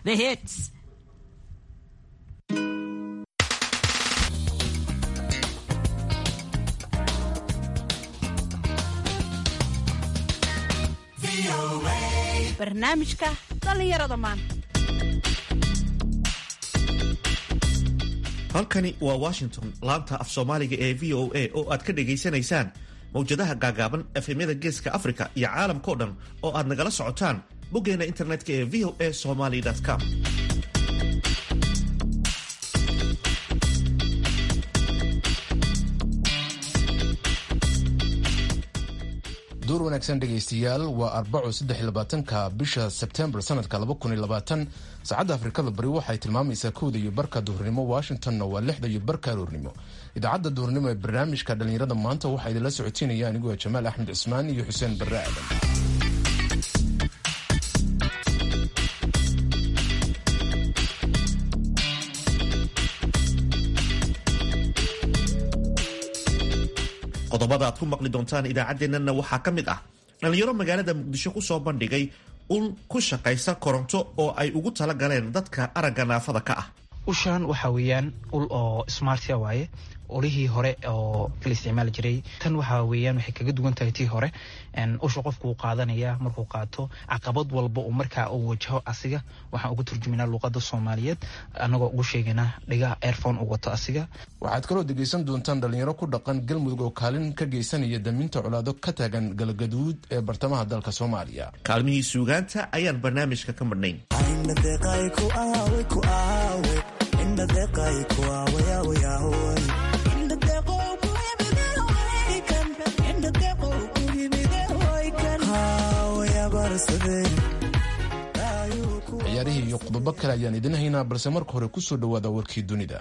The hits. barnaamijka dhallinyarada maanta halkani waa washington laanta af soomaaliga ee v o a oo aad ka dhagaysanaysaan mawjadaha gaagaaban efemyada geeska africa iyo caalamkao dhan oo aad nagala socotaan boggeena internetka ee v o a somaly com duur wanaagsan dhegaystayaal waa arbaco saddexlabaatanka bisha sebtembar sanadka laba kun iyo labaatan saacadda afrikada bari waxay tilmaamaysaa kowda iyo barka duhurnimo washingtonna waa lixda iyo barka aroornimo idaacadda duhurnimo ee barnaamijka dhallinyarada maanta waxaa idinla socotiinaya aniguo jamaal axmed cismaan iyo xuseen barre aadan qodobada aad ku maqli doontaan idaacaddeenana waxaa ka mid ah dhallinyaro magaalada muqdisho ku soo bandhigay ul ku shaqaysa koronto oo ay ugu tala galeen dadka aragga naafada ka ah ushaan waxaa weeyaan ul oo smartia waaye ulihii hore oo la isticmaali jiray tan waxaa weeyaan waxay kaga duwan tahay tii hore usha qofku uu qaadanaya markuu qaato caqabad walba uu markaa uu wajaho asiga waxaan ugu turjuminaa luuqada soomaaliyeed anagoo ugu sheegaynaa dhigaha airphone uu wato asiga waxaad kaloo dhegaysan doontaan dhallinyaro ku dhaqan galmudug oo kaalin ka geysanaya daminta colaado ka taagan galgaduud ee bartamaha dalka soomaaliya kaalmihii suugaanta ayaan barnaamijka ka madhnayn ciyaarihii iyo qodobo kale ayaan idin haynaa balse marka hore kusoo dhawaada warkii dunida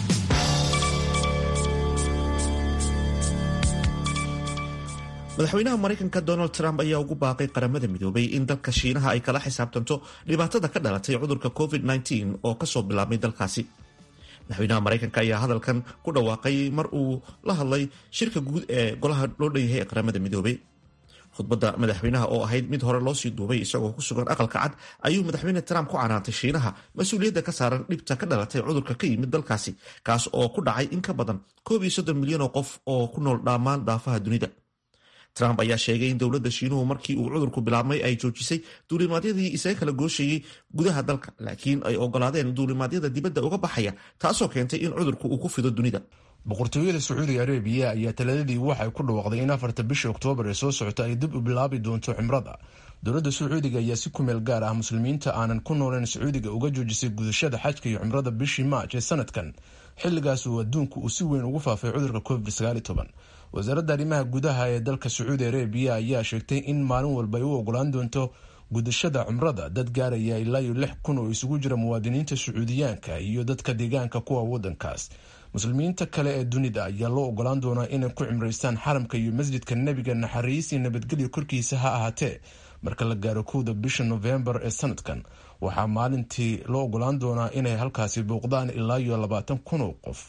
madaxweynaha maraykanka donald trump ayaa ugu baaqay qaramada midoobay in dalka shiinaha ay kala xisaabtanto dhibaatada ka dhalatay cudurka covid-19 oo kasoo bilaabmay dalkaasi madaxweynaha maraykanka ayaa hadalkan ku dhawaaqay mar uu la hadlay shirka guud ee golaha loo dhanyahay ee qaramada midoobay khudbadda madaxweynaha oo ahayd mid hore loosii duubay isagoo ku sugan aqalka cad ayuu madaxweyne trump ku canaantay shiinaha mas-uuliyadda ka saaran dhibta ka dhalatay cudurka ka yimid dalkaasi kaas oo ku dhacay in ka badan koob iyo soddon milyan oo qof oo ku nool dhammaan daafaha dunida trump ayaa sheegay in dowladda shiinuhu markii uu cudurku bilaabmay ay joojisay duulimaadyadii isaga kala gooshayey gudaha dalka laakiin ay ogolaadeen duulimaadyada dibadda uga baxaya taasoo keentay in cudurku uu ku fido dunida boqortooyada sacuudi arabiya ayaa taladadii waxay ku dhawaaqday in afarta bisha oktoobar ee soo socota ay dib u bilaabi doonto cimrada dowladda sacuudiga ayaa si ku meel gaar ah muslimiinta aanan ku nooleen sacuudiga uga joojisay gudashada xajka iyo cimrada bishii maaj ee sanadkan xilligaas uu adduunku uu si weyn ugu faafay cudurka covid wasaaradda arrimaha gudaha ee dalka sacuudi arabiya ayaa sheegtay in maalin walba ay u ogolaan doonto gudashada cumrada dad gaaraya ilaa iyo lix kun oo isugu jira muwaadiniinta sacuudiyaanka iyo dadka deegaanka kuwa wadankaas muslimiinta kale ee dunida ayaa loo ogolaan doonaa inay ku cimraystaan xaramka iyo masjidka nebiga naxariis iyo nabadgelyo korkiisa ha ahaatee marka la gaaro kowda bisha nofembar ee sanadkan waxaa maalintii loo ogolaan doonaa inay halkaasi bouqdaan ilaa iyo labaatan kun oo qof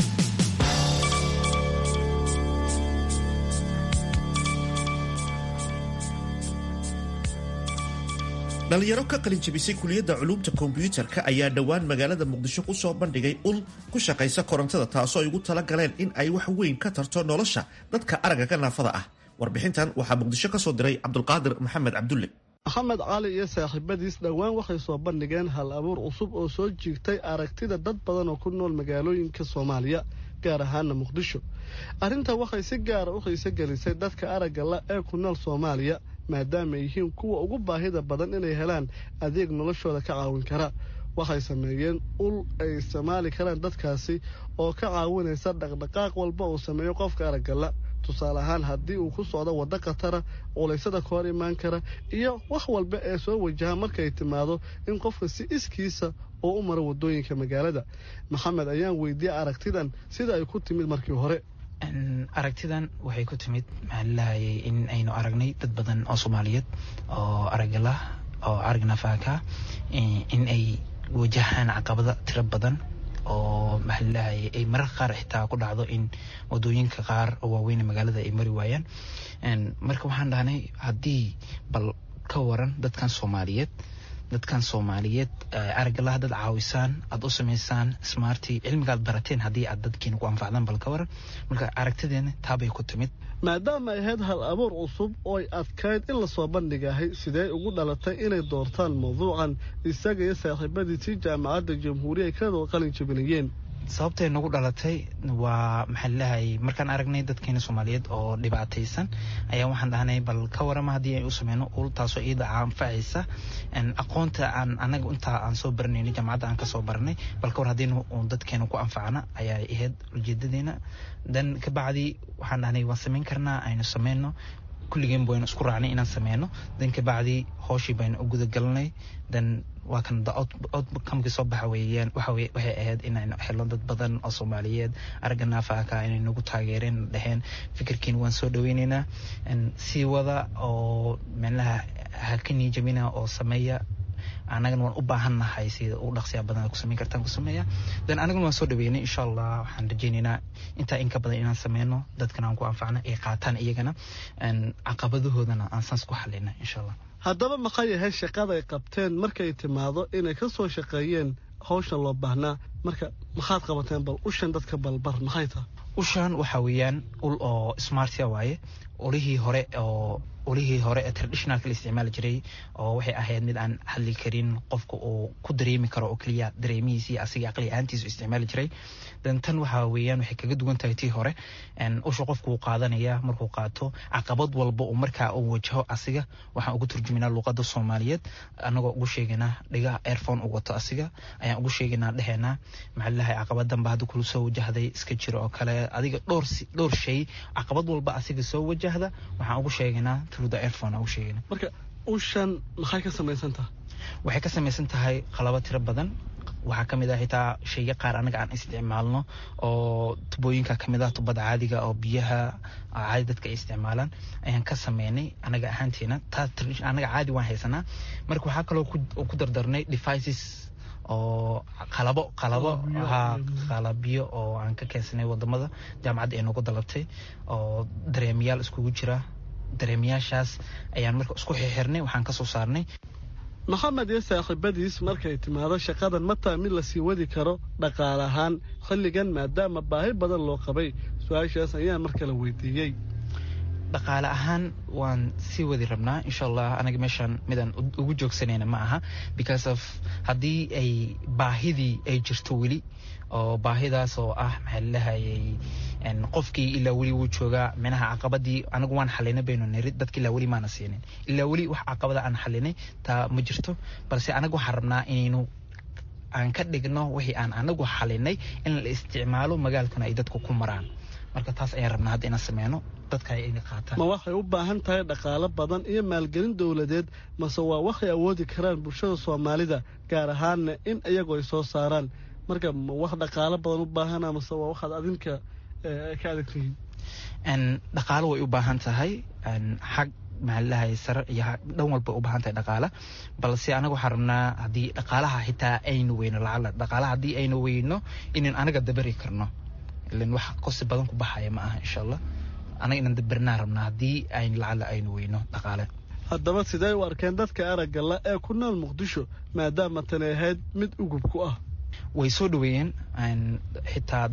dhalinyaro ka qalin jabisay kuliyadda culuumta kombyuutarka ayaa dhowaan magaalada muqdisho ku soo bandhigay ul ku shaqaysa korontada taasoo ay ugu tala galeen in ay wax weyn ka tarto nolosha dadka aragga ka naafada ah warbixintan waxaa muqdisho ka soo diray cabdulqaadir maxamed cabdulle maxamed cali iyo saaxiibadiis dhowaan waxay soo bandhigeen hal abuur cusub oo soo jiigtay aragtida dad badan oo ku nool magaalooyinka soomaaliya gaar ahaana muqdisho arrintan waxay si gaara u xiise gelisay dadka aragga la ee ku nool soomaaliya maadaama ay yihiin kuwa ugu baahida badan inay helaan adeeg noloshooda ka caawin kara waxay sameeyeen ul ay isticmaali karaan dadkaasi oo ka caawinaysa dhaqdhaqaaq walba uu sameeyo qofka araggala tusaale ahaan haddii uu ku socdo waddo khatara culaysada ka hor imaan kara iyo wax walba ee soo wajaha markay timaado in qofka si iskiisa oo u maro waddooyinka magaalada maxamed ayaan weydiiyey aragtidan sida ay ku timid markii hore aragtidan waxay ku timid maxaa lahayay in aynu aragnay dad badan oo soomaaliyeed oo aragala oo arag nafaaka in ay wajahaan caqabada tiro badan oo maxaa lahayay ay mararka qaar xitaa ku dhacdo in wadooyinka qaar oo waaweyn magaalada ay mari waayaan marka waxaan dhahnay haddii bal ka waran dadkan soomaaliyeed dadkan soomaaliyeed aragalaha dad caawisaan aad u samaysaan smarty cilmigaad barateen haddii aad dadkiina ku anfacdaan bal ka waran marka aragtideena taabay ku timid maadaama ay ahayd hal abuur cusub oo ay adkayd in lasoo bandhigahay sidee ugu dhalatay inay doortaan mawduucan isaga iyo saaxiibadiisii jaamacadda jamhuuriya ay kadoo qalin jabinayeen sababtay nagu dhalatay waa maxaa lalahay markaan aragnay dadkeena soomaaliyeed oo dhibaataysan ayaa waxaan dhahnay bal ka warama haddii ay u sameyno ul taasoo iyada anfacaysa aqoonta aan anaga intaa aan soo baranayno jaamacadda aan kasoo baranay bal ka war haddii dadkeena ku anfacna ayaa ahayd ujeedadeena dan kabacdi waxaan dhahnay waan sameyn karnaa aynu sameyno kulligeen baynu isku raacnay inaan sameyno dan kabacdi hooshii baynu u gudagalnay dan waa kan outcomekii soo baxa weeyaan waxa waxay ahayd inaynu helno dad badan oo soomaaliyeed aragga naafaaka inay nagu taageereen dheheen fikirkiin waan soo dhaweyneynaa sii wada oo meelaha haka niijamina oo sameeya anagana waan u baahannahay sida ugu dhaqsiyaa badan ku sameyn kartaan ku sameeya dan anagana waan soo dhaweynay insha allah waxaan rajeyneynaa intaa in ka badan inaan sameyno dadkana aan ku anfacna ay qaataan iyagana caqabadahoodana aan saas ku xalina insha allah haddaba maxay yahay shaqada ay qabteen markay timaado inay ka soo shaqeeyeen hawshan loo baahnaa marka maxaad qabateen bal ushan dadka balbar maxay tahay ushan waxa weeyaan ul oo smartia waaye ulihii hore oo ulihii hore ee traditionalka la isticmaali jiray oo waxay ahayd mid aan hadli karin qofka uu ku dareemi karo oo keliya dareemihiisii asiga aqli ahaantiisu isticmaali jiray dan tan waxa weeyaan waxay kaga duwan tahay tii hore usha qofku uu qaadanaya markuu qaato caqabad walba uu markaa uu wajaho asiga waxaan ugu turjuminaa luuqada soomaaliyeed anagoo ugu sheegaynaa dhigaha airphone uu wato asiga ayaan ugu sheegaynaa dheheenaa maxaa lalahay caqabadanba hadda kula soo wajahday iska jiro oo kale adiga dhowr dhowr shay caqabad walba asiga soo wajahda waxaan ugu sheegaynaa marka ushan maxay ka samaysan tahay waxay ka samaysan tahay qalabo tiro badan waxaa kamid ah xitaa shayga qaar anaga aan isticmaalno oo tubooyinka kamid ah tubada caadiga oo biyaha caadi dadka ay isticmaalaan ayaan ka sameynay anaga ahaanteena taa anaga caadi waan haysanaa marka waxaa kaloo ku dardarnay devices oo qalabo qalabo ha qalabyo oo aan ka keensanay wadamada jaamacadda ay noogu dalabtay oo dareemayaal iskugu jira dareemayaashaas ayaan marka isku xirxirnay waxaan ka soo saarnay maxamed iyo saaxiibadiis markay timaado shaqadan mataa mid lasii wadi karo dhaqaale ahaan xilligan maadaama baahi badan loo qabay su-aashaas ayaan mar kale weydiiyey dhaqaale ahaan waan sii wadi rabnaa insha allah anaga meeshaan midaan ugu joogsanayna ma aha because of haddii ay baahidii ay jirto weli oo baahidaas oo ah maxaa lalahayay qofkii ilaa weli wuu joogaa minaha caqabadii anagu waan xalinay baynu niri dadka ilaa weli maana siinin ilaa weli wax caqabada aan xalinay taa ma jirto balse anagu waxaan rabnaa inaynu aan ka dhigno wixii aan anagu xalinay in la isticmaalo magaalkuna ay dadku ku maraan marka taas ayaan rabnaa hadda inaan sameyno dadka ay ina qaataan ma waxay u baahan tahay dhaqaalo badan iyo maalgelin dowladeed mase waa waxay awoodi karaan bulshada soomaalida gaar ahaanna in iyagu ay soo saaraan marka ma wax dhaqaalo badan u baahana mase waa waxaad adinka ka adagtihiin dhaqaalo way u baahan tahay xag maxaalahay sare iyo dhan walba u baahan tahay dhaqaala balse anaga waxaan rabnaa haddii dhaqaalaha xitaa aynu weyno lacala dhaqaalaha haddii aynu weyno inaynu anaga dabari karno ilan wax kosi badan ku baxaya ma aha insha allah anaga inaan dabarnaa rabnaa haddii ayn lacala aynu weyno dhaqaale haddaba sidee u arkeen dadka aragga la ee ku nool muqdisho maadaama tani ahayd mid ugub ku ah way soo dhaweeyeen xitaa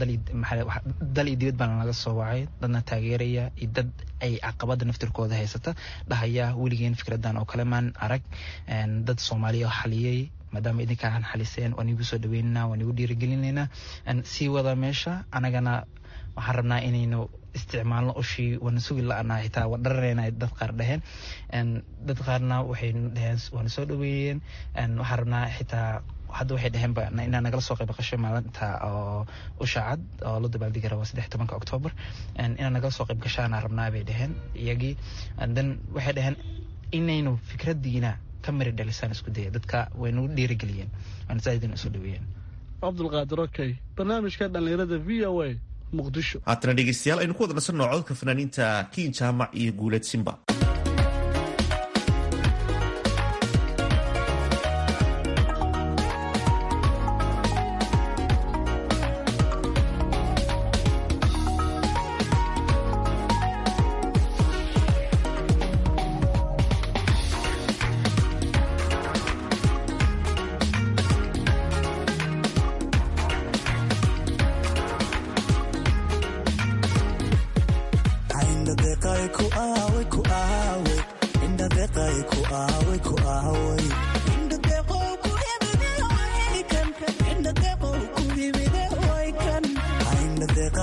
dal iyo dibad baana laga soo wacay dadna taageeraya iyo dad ay caqabada naftirkooda haysata dhahaya weligeen fikradan oo kale maan arag dad soomaaliya oo xaliyey maadaama idinkaan xaliseen waan igu soo dhaweynaynaa waan igu dhiirigelinaynaa sii wada meesha anagana waxaan rabnaa inaynu isticmaalno ushii waana sugi la-anaa xitaa waan dharanayna dad qaar dhaheen dad qaarna waxay dhaheen waana soo dhaweeyeen waxaan rabnaa xitaa hadda waxay dhaheenba inaa nagala soo qayb qasho maalinta oo usha cad oo la dabaaldegi raba saddex tobanka octoobar inaa nagala soo qayb gashaana rabnaa bay dhaheen iyagii then waxay dhaheen inaynu fikradiina ka mari dhalisaan isku daya dadka way nagu dhiirigeliyeen waana zaaidin isu dhaweeyeen cabdulqaadir okey barnaamijka dhallinyarada v o a muqdisho haatana dhegeystayaal aynu ku wada nasanno codka fanaaniinta kiin jaamac iyo guuleed simba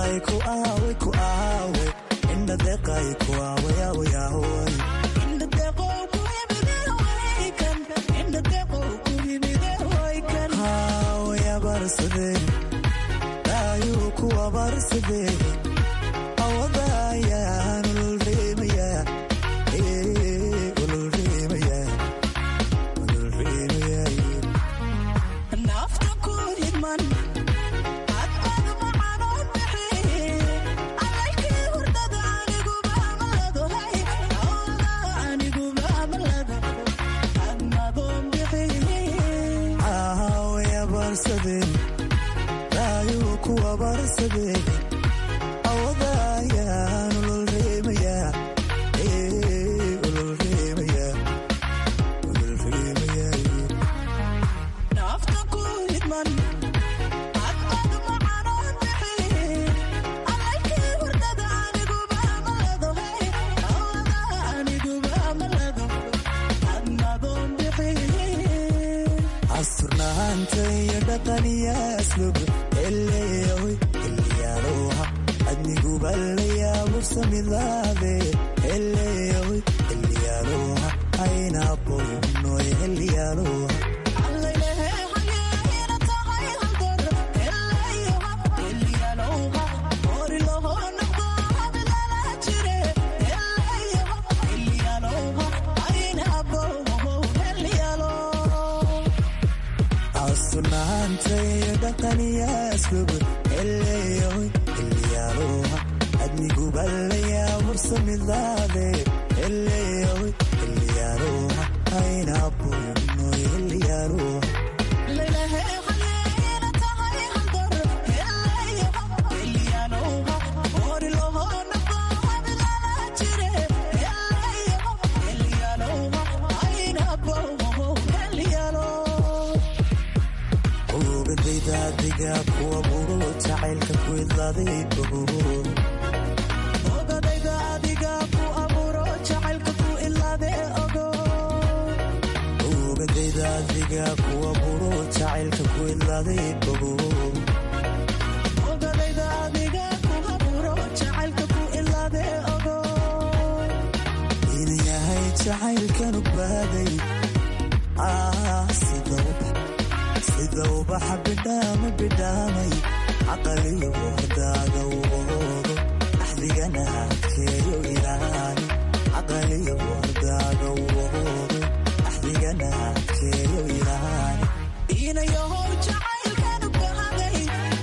deqay ku aawe ku aawe indha deqay ku aawe aawe aawe indha deqow ku yimide waykan indha deqow ku yimide waykan aawe abarsadeen daayuu ku abarsadeen awadayaan ululreemaya ululreemaya ululreemaya nafta ku hidman adad macanoo bixi alaykii hurdada aniguba amalado hay awada aniguba amalado admadoon bixi aawaya barsadeen daayuu kuwa barsadeen awadayaan ululreemaya ululreemaya ululreemaya nafta ku hidman adad macanoo bixi alaykii hurdada aniguba amalado hay awada aniguba amalado admadoon bixi asturnaanta iyo dhaqaniya aslub eleeyahoy xilliyaaloha adniguba layaabursamidaade eleeyahoy xilliyaaloha aynaboynoy xilliyaaloha asturnaanta iyo dhaqaniya aslub eleeyahoy xilliyaaloha adniguba layaabursamidaade eleeyahoy xilliyaaloha aynaboynoy xilliyaaloha ogadaydaadiga kuwa buro jacaylka ku idlaaday bogo ogadayda adiga ku abuuro jacaylka ku ilaade ogo ogadayda adiga kuwa buro jacaylka ku idlaaday bogo ogadayda adiga ku abuuro jacaylka ku ilaade ogo inan yahay jacaylkanu baaday ah sida ubax sida ubaxa bidhaama bidhaamay caqaliyo hordaaga woodo axdigana adkeeyo ilaali caqaliyo hordaaga woodo axdigana adkeeyo ilaali inayahow jacaylkanu bahaday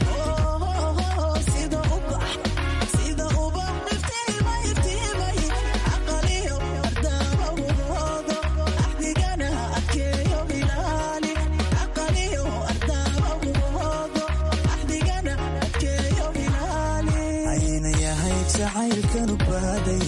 sida ubax sida ubax iftiima iftiimay caqaliyo hordaaga woodo axdigana adkeeyo ilaali caqaliyo hordaaga woodo axdigana adkeeyo ilaali ayna yahay jacaylkanu baaday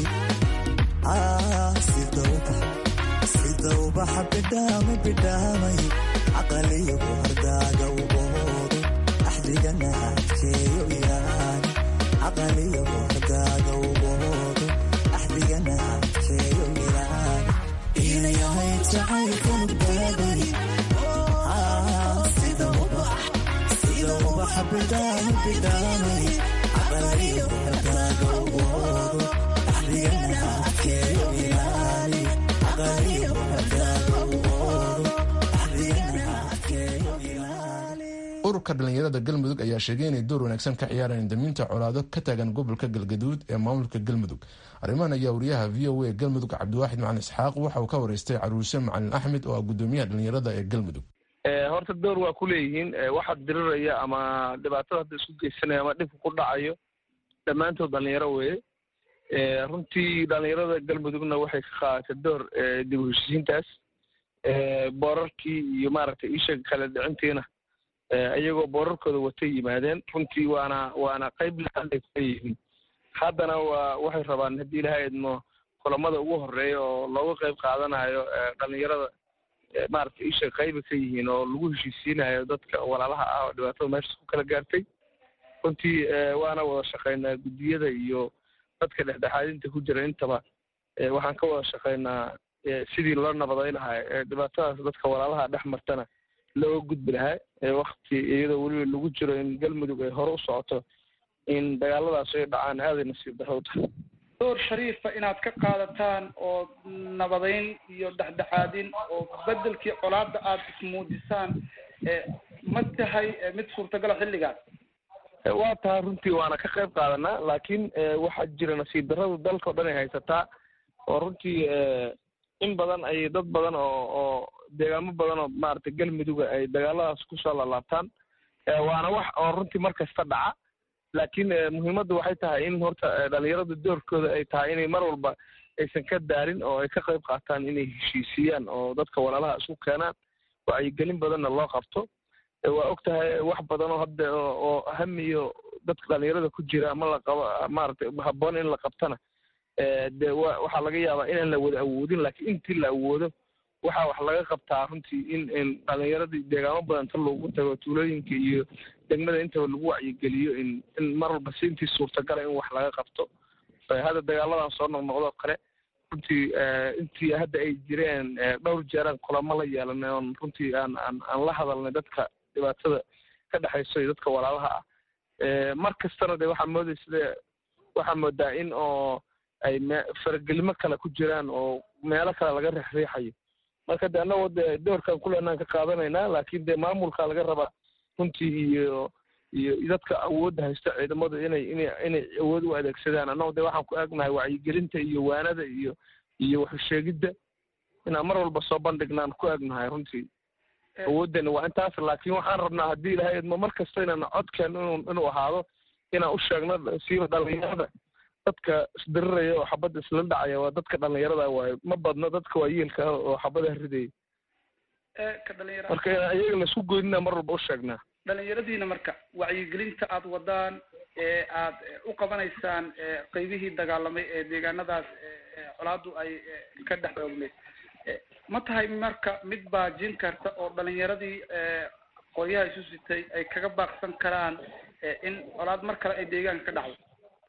sida ubax sida ubaxa bidhaama bidhaamay caqaliyo hordaaga woodo axdigana adkeeyo ilaali caqaliyo hordaaga woodo axdigana adkeeyo ilaali ina yahay jacaylkanu baaday sida ubax sida ubaxa bidhaama bidhaamay caqaliyo hordaaga woodo axdigana adkeeyo ilaali caqaliyo hordaaga woodo axdigana adkeeyo ilaali ururka dhallinyarada galmudug ayaa sheegay inay door wanaagsan ka ciyaareen daminta colaado ka taagan gobolka galgaduud ee maamulka galmudug arrimahan ayaa wariyaha v o a galmudug cabdiwaaxid macalin isxaaq waxa uu ka wareystay caruuse macalin axmed oo ah gudoomiyaha dhallinyarada ee galmudug horta door waa ku leeyihiin waxa diriraya ama dhibaatada hadda isku geysanaya ama dhibka ku dhacayo dhammaantood dhalinyaro weeye runtii dhalinyarada galmudugna waxay ka qaadatay door dib u heshiisiintaas boorarkii iyo maaragtay isha kala dhicintiina iyagoo boorarkooda watay yimaadeen runtii waana waana qayb laanay ka yihiin haddana waa waxay rabaan haddii ilahay idmo kulamada ugu horeeya oo looga qayb qaadanayo dhalinyarada maaragtay isha qayba ka yihiin oo lagu heshiisiinayo dadka walaalaha ah oo dhibaatada meeshaas ku kala gaartay runtii waana wada shaqaynaa guddiyada iyo dadka dhexdhexaadinta ku jira intaba waxaan ka wada shaqaynaa sidii loo nabadayn lahaa dhibaatadaas dadka walaalaha dhex martana looga gudbi lahaa wakti iyadoo weliba lagu jiro in galmudug ay hore u socoto in dagaaladaas ay dhacaan aaday nasiib darro u tahay door shariifa inaad ka qaadataan oo nabadeyn iyo dhexdhexaadin oo bedelkii colaada aada ismuujisaan ma tahay mid suurtagala xilligaas waa tahay runtii waana ka qayb qaadanaa laakiin waxaa jira nasiib darrada dalka o dhan ay haysataa oo runtii in badan ay dad badan oo oo deegaamo badan oo maaragtay galmuduga ay dagaaladaas kusoo laalaabtaan waana wax oo runtii mar kasta dhaca laakiin muhiimadda waxay tahay in horta dhalinyarada doorkooda ay tahay inay mar walba aysan ka daarin oo ay ka qayb qaataan inay heshiisiyaan oo dadka walaalaha isku keenaan wacyigelin badanna loo qabto waa og tahay wax badan oo hadda oo hamiyo dadka dhalinyarada ku jira ama la qabo maaragtay habboon in la qabtana de wa waxaa laga yaabaa inaan la wada awoodin laakiin intii la awoodo waxaa wax laga qabtaa runtii in in dhalinyaradii deegaamo badan ta loogu tago tuulooyinka iyo degmada intaba lagu wacyigeliyo in in mar walba si intii suurtagala in wax laga qabto hadda dagaaladan soo noqnoqdoo kale runtii intii hadda ay jireen dhowr jeeraan kulamo la yeelanay oon runtii aan aan aan la hadalnay dadka dhibaatada ka dhexayso iyo dadka walaalaha ah mar kastana de waxaa moodaysa de waxaa moodaa in oo ay me faragelimo kale ku jiraan oo meelo kale laga riixriixayo marka de annagoo de doorkan kuleenaan ka qaadanaynaa laakiin de maamulka laga rabaa runtii iyo iyo dadka awoodda haysta ciidamadu inay inay inay awood u adeegsadaan annagoo de waxaan ku eegnahay wacyigelinta iyo waanada iyo iyo waxusheegidda inaan mar walba soo bandhignaan ku eegnahay runtii awooddeena waa intaas laakiin waxaan rabnaa haddii ilahay idmo mar kasta inaan codkeen inu inuu ahaado inaan u sheegno siiba dhalinyarada dadka isdiriraya oo xabadda isla dhacaya waa dadka dhalinyarada waayo ma badno dadka waa yiilka ah oo xabadaha ridaya ka dhalinyara marka inaan iyaga laisku goynina mar walba u sheegnaa dhalinyaradiina marka wacyigelinta aada wadaan ee aad u qabanaysaan qeybihii dagaalamay ee deegaanadaas colaadu ay ka dhex oogneyd ma tahay marka mid baajin karta oo dhalinyaradii qoryaha isu sitay ay kaga baaqsan karaan in colaad mar kale ay deegaanka ka dhacdo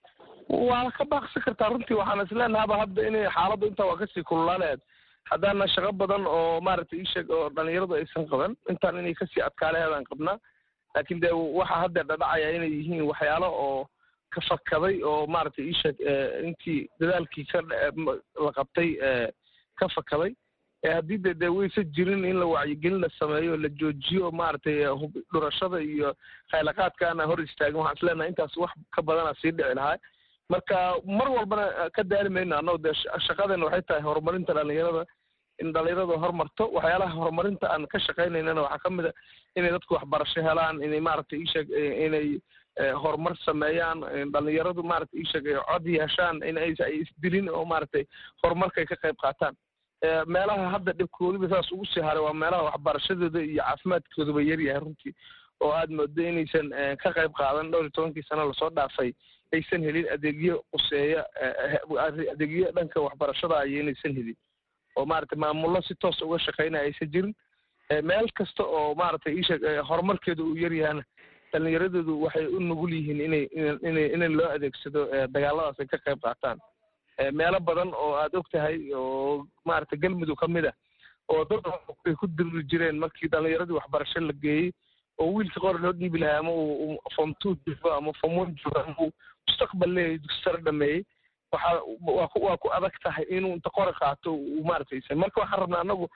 waa ka baaqsan kartaa runtii waxaan isleenahaba hadda inay xaaladdu intaa waa kasii kululaaleed haddaana shaqo badan oo maaragtay iisheeg oo dhalinyaradu aysan qaban intaan inay kasii adkaaleheedaan qabnaa laakiin de waxa hadda dhadhacaya inay yihiin waxyaalo oo ka fakaday oo maaragtay iisheeg intii dadaalkii ka la qabtay ka fakaday haddii de de waysa jirin in la wacyigelin la sameeyo la joojiyo maaragtay dhurashada iyo khaylaqaadkaana hor istaagin waxaan isleenahay intaas wax ka badana sii dhici lahaa marka mar walbana ka daali mayno annago dee shaqadeena waxay tahay horumarinta dhalinyarada in dhalinyarada horumarto waxyaalaha horumarinta aan ka shaqaynaynana waxaa ka mid a inay dadku waxbarasho helaan inay maaragtay iisheeg inay horumar sameeyaan dhalinyaradu maaragtay iisheeg ay cod yeeshaan in ay ay isdilin oo maaragtay horumarka ay ka qayb qaataan meelaha hadda dhibkoodiba saas ugu sii haray waa meelaha waxbarashadooda iyo caafimaadkoodaba yaryahay runtii oo aad moodo inaysan ka qayb qaadan dhowr iyo tobankii sano lasoo dhaafay aysan helin adeegyo quseeya adeegyo dhanka waxbarashada iyo inaysan helin oo maaragtay maamullo si toos uga shaqaynaya aysan jirin meel kasta oo maaragtay iisheeg horumarkeeda uu yaryahana dhalinyaradoodu waxay u nugul yihiin inay inay in loo adeegsado dagaaladaas ay ka qayb qaataan meelo badan oo aad og tahay oo maaragtay galmudug ka mid ah oo dad ay ku diriri jireen markii dhalinyaradii waxbarasho la geeyey oo wiilka qor loo dhiibi lahaa ama uu form two joogo ama form one joogo ama uu mustaqbal leeyahay dugsi sare dhameeyey waxaa waa ku waa ku adag tahay inuu inta qori qaato uu maaragtay marka waxaan rabnaa anagu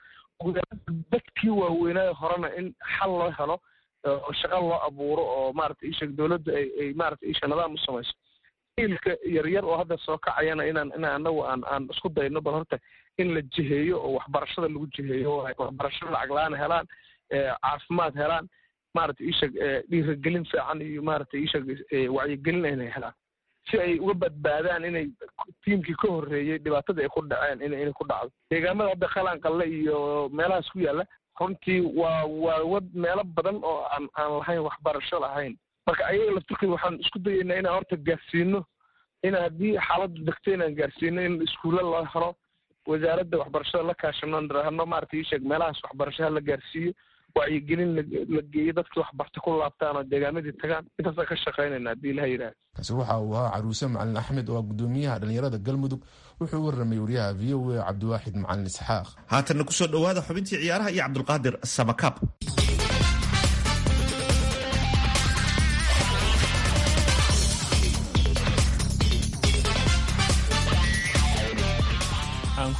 dadkii waaweynaayo horena in xal loo helo oo shaqo loo abuuro oo maaragtay isheeg dowladda ay ay maaragtay isha nidaam u samayso ilka yaryar oo hadda soo kacayana inaan inaan anagu aan aan isku dayno bal horta in la jiheeyo oo waxbarashada lagu jiheeyo oo ay waxbarasho lacag la-aan helaan caafimaad helaan maaragtay iisheeg dhiirigelin fiican iyo maaragtay iisheeg wacyigelin inay helaan si ay uga badbaadaan inay tiimkii ka horreeyey dhibaatadii ay ku dhaceen in inay ku dhacdo deegaamada hadda qalaan qalle iyo meelahaas ku yaalla runtii waa waa wad meelo badan oo aan aan lahayn waxbarasho lahayn marka ayaga laftirkeeda waxaan isku dayaynaa inaan horta gaarsiino in haddii xaaladdu degto inaan gaarsiino in iskuulla loo helo wasaaradda waxbarashada la kaashano nirahno maaragtay iisheeg meelahaas waxbarasho ha la gaarsiiyo wacyigelin la geeyo dadkii waxbarta ku laabtaan oo deegaamadii tagaan intaasaan ka shaqaynayna haddii ilaha yidhaha kaasi waxa uu ahaa caruuse macalin axmed oo ah gudoomiyaha dhalinyarada galmudug wuxuu u warramay wariyaha v o a cabdiwaaxid macalin isxaaq haatanna kusoo dhowaada xubintii ciyaaraha iyo cabdulqaadir samakaab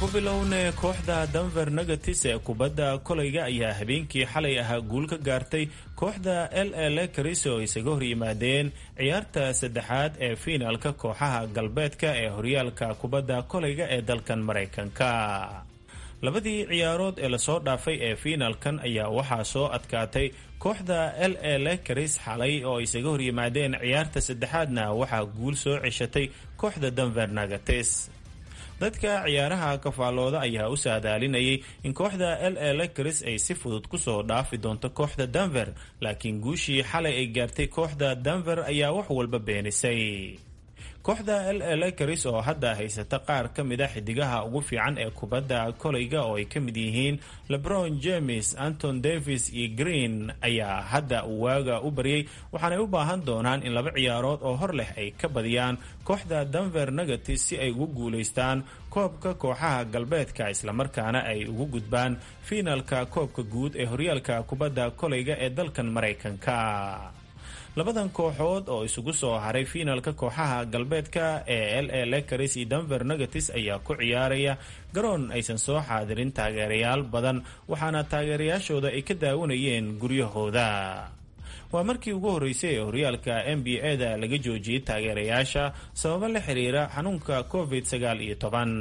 ku bilownay kooxda denver negatis ee kubadda kolayga ayaa habeenkii xalay ahaa guul ka gaartay kooxda l a lakers oo isaga hor yimaadeen ciyaarta saddexaad ee fiinaalka kooxaha galbeedka ee horyaalka kubadda kolayga ee dalkan maraykanka labadii ciyaarood ee lasoo dhaafay ee fiinaalkan ayaa waxaa soo adkaatay kooxda l a lakers xalay oo isaga hor yimaadeen ciyaarta saddexaadna waxaa guul soo ceshatay kooxda denver negatis dadka ciyaaraha kafaalooda ayaa u saadaalinayay in kooxda l a lakers ay si fudud kusoo dhaafi doonto kooxda denver laakiin guushii xalay ay gaartay kooxda denver ayaa wax walba beenisay kooxda l a lakers oo hadda haysata qaar ka mid a xidigaha ugu fiican ee kubadda kolayga oo ay ka mid yihiin lebron james anton davis iyo green ayaa hadda waaga u baryay waxaanay u baahan doonaan in laba ciyaarood oo hor leh ay ka badiyaan kooxda denver negatis si ay ugu guulaystaan koobka kooxaha galbeedka islamarkaana ay ugu gudbaan fiinalka koobka guud ee horyaalka kubadda kolayga ee dalkan maraykanka labadan kooxood oo isugu soo haray fiinalka kooxaha galbeedka ee l a lakers iyo denver negatis ayaa ku ciyaaraya garoon aysan soo xaadirin taageerayaal badan waxaana taageerayaashooda ay ka daawanayeen guryahooda waa markii ugu horreysay ee horyaalka n b a da laga joojiyey taageerayaasha sababo la xiriira xanuunka covid sagaal iyo toban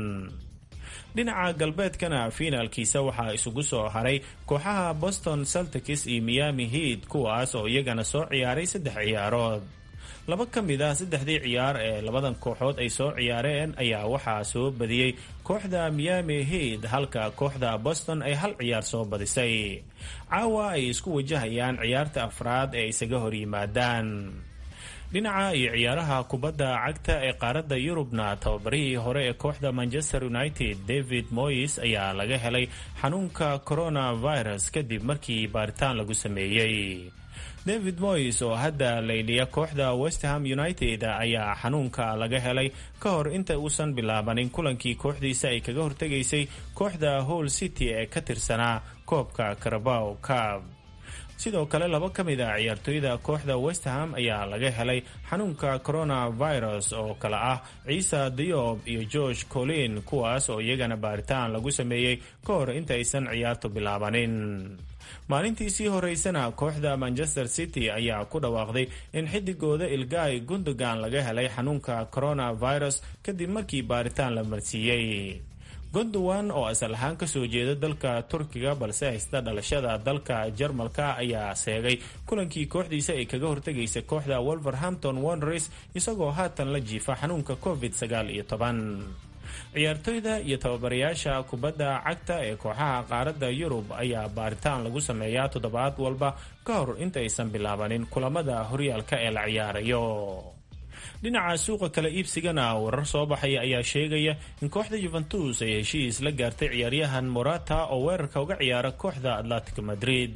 dhinaca galbeedkana fiinaalkiisa waxaa isugu soo haray kooxaha boston celtics iyo miami heat kuwaas oo iyagana soo ciyaaray saddex ciyaarood laba ka mid ah saddexdii ciyaar ee labadan kooxood ay soo ciyaareen ayaa waxaa soo badiyey kooxda miami heat halka kooxda boston ay hal ciyaar soo badisay caawa ay isku wajahayaan ciyaarta afraad ee isaga hor yimaadaan dhinaca iyo ciyaaraha kubadda cagta ee qaaradda yurubna tababarihii hore ee kooxda manchester united david moyes ayaa laga helay xanuunka coronavirus kadib markii baaritaan lagu sameeyey david moyes oo hadda layliya kooxda westham united ayaa xanuunka laga helay ka hor inta uusan bilaabanin kulankii kooxdiisa ay kaga hortegaysay kooxda hall city ee ka tirsanaa koobka carabow cab sidoo kale laba ka mid a ciyaartooyda kooxda westham ayaa laga helay xanuunka coronavirus oo kale ah ciisa diob iyo george colin kuwaas oo iyagana baaritaan lagu sameeyey ka hor intaysan ciyaartu bilaabanin maalintii sii horeysana kooxda manchester city ayaa ku dhawaaqday in xidigooda ilgaay gundogan laga helay xanuunka coronavirus kadib markii baaritaan la marsiiyey gondowan oo asal ahaan kasoo jeeda dalka turkiga balse haysta dhalashada dalka jarmalka ayaa seegay kulankii kooxdiisa ay kaga hortegaysa kooxda wolverhampton wonders isagoo haatan la jiifa xanuunka covid sagaal iyo toban ciyaartoyda iyo tababarayaasha kubadda cagta ee kooxaha qaaradda yurub ayaa baaritaan lagu sameeyaa toddobaad walba ka hor intaysan bilaabanin kulamada horyaalka ee la ciyaarayo dhinaca suuqa kala iibsigana warar soo baxaya ayaa sheegaya in kooxda yuventus ay heshiis la gaartay ciyaaryahan morata oo weerarka uga ciyaara kooxda atletico madrid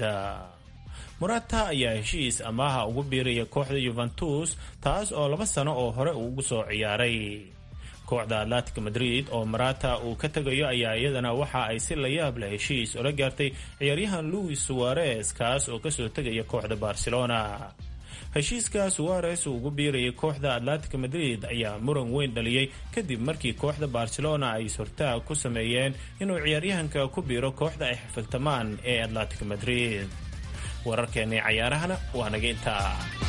morata ayaa heshiis amaaha ugu biiraya kooxda yuventus taas oo laba sano oo hore uu ugu soo ciyaaray kooxda atletico madrid oo marata uu ka tegayo ayaa iyadana waxa ay si layaab leh heshiis ula gaartay ciyaaryahan louis suarez kaas oo kasoo tegaya kooxda barcelona heshiiska suares uu ugu biirayay kooxda atletico madrid ayaa muran weyn dhaliyey kadib markii kooxda barcelona ay sortaag ku sameeyeen inuu ciyaaryahanka ku biiro kooxda ay xifiltamaan ee atletico madrid wararkeennii cayaarahana waa naga intaa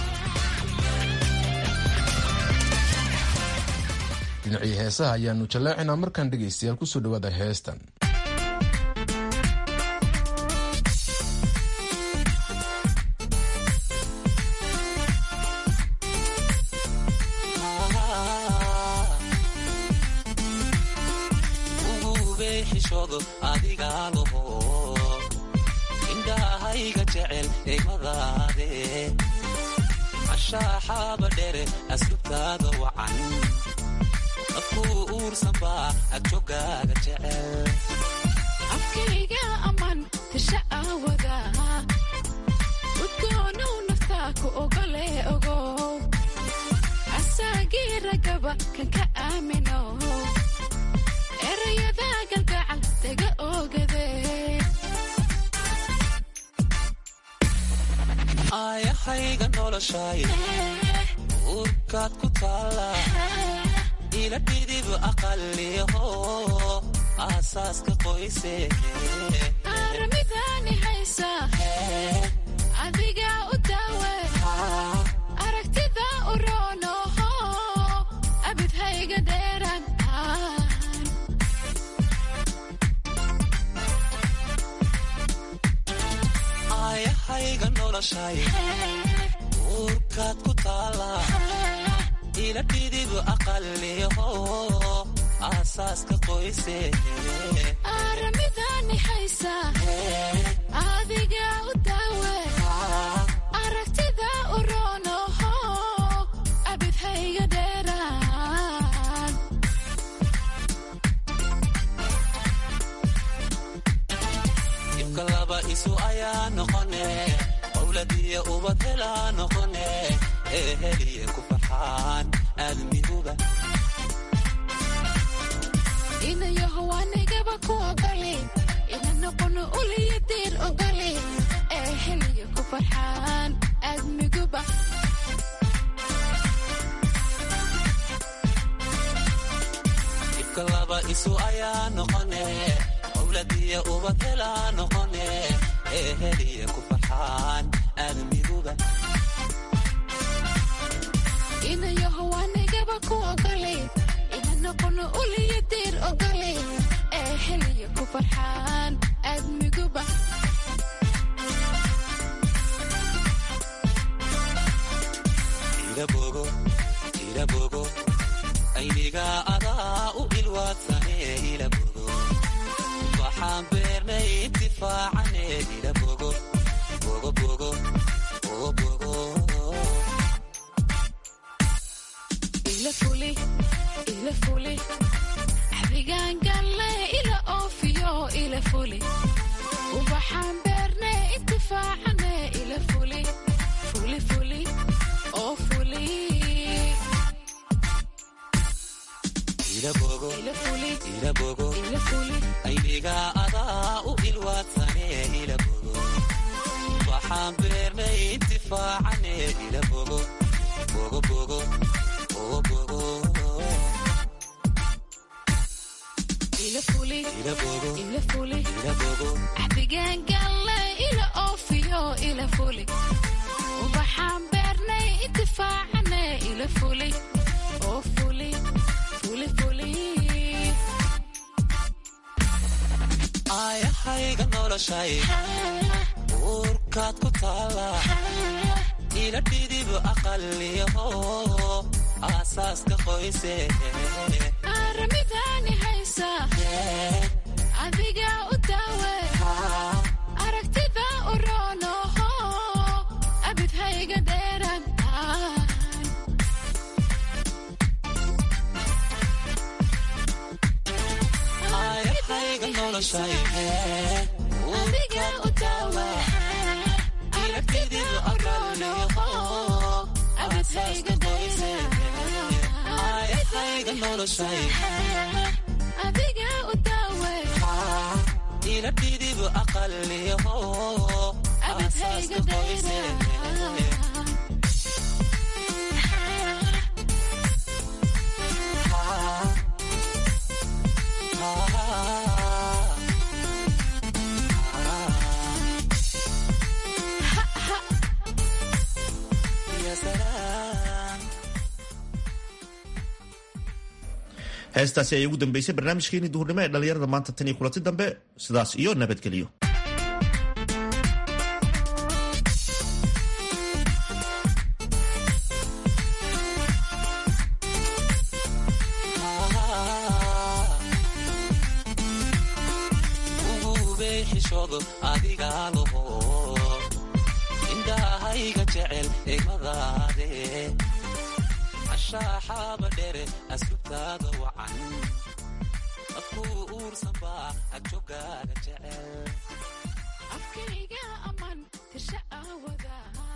dhinacii heesaha ayaanu jallaacinaa markaan dhegaystayaal kusoo dhawaada heestan indhahayga jecel egmadaade ashaaxaaba dhere aslubtaada wacan dadkuu uursanbaa agjogaaga jecel afkayga ammaan tisha aawada udgoonow naftaa ku ogole ogow asaagii ragaba kan ka aamino erayada galgacal daga ogade aayahayga noloshay uurkaad ku taala ila dhidib aqaliho aasaaska qoyse aramidani haysa adiga u daawe aragtida u roonoho abid hayga dheeraan aayahayga noloshay uurkaad ku taala ila dhidib aqaliho aasaaska qoyse aramidani haysa adiga u daawe aragtida u roonoho abid hayga dheeraan ibka laba isu ayaa noqone owladiyo ubad helaa noqone ee heliye ku farxaan aadmiguba inayaho wanigaba ku ogole ina noqono uliyo diir ogole ee heliya ku farxaan aadmiguba ibka laba isu ayaa noqone owladiyo ubad helaa noqone ee heliye ku farxaan aadmiguba inayaho wanigaba ku ogole ina noqono uliyo diir ogole ee heliya ku farxaan aadmiguba ilabogo ilabogo ayniga adaa u ilwaadsane ilabogo waxaan beernay intifaacane ilabogo bogo bogo bogo bogo ila fuli ila fuli adigaan galle ila oofiyo ila fuli ubaxaan beerne intifaacane ila fuli fuli fuli oo fuli ilabogo ila fuli ilabogo ila fuli ayniga adaa u ilwaadsane ilabogo waxaan beernay intifaacane ilabogo bogo bogo bogo bogo ila fuli ilabogo ila fuli ilabogo adigaan galle ila oofiyo ila fuli ubaxaan beernay intifaacane ila fuli oo fuli fuli fuli aayahayga noloshay uurkaad ku taala ila dhidib aqaliho aasaaska qoyse aramidani haysa adiga u daawe aragtida u roonoho abid hayga dheeraan aayahayga noloshay adiga u daawe aragtida u roonoho abid hayga dheeraan aayahayga noloshay adiga u daawe ila dhidib aqaliho abid hayga aasaaska qoyse dheeraan heestaasi ayay ugu dambeysay barnaamijkeenii duhurnimo ee dhallinyarada maanta tan iyo kulanti dambe sidaas iyo nabadgelyo ugubey xishoodo adiga laho indhahayga jecel egmadaade ashaaxaaba dhere asubtaada wacan afkuu uursanbaa agjogaaga jecel afkayga aman tirsha aawada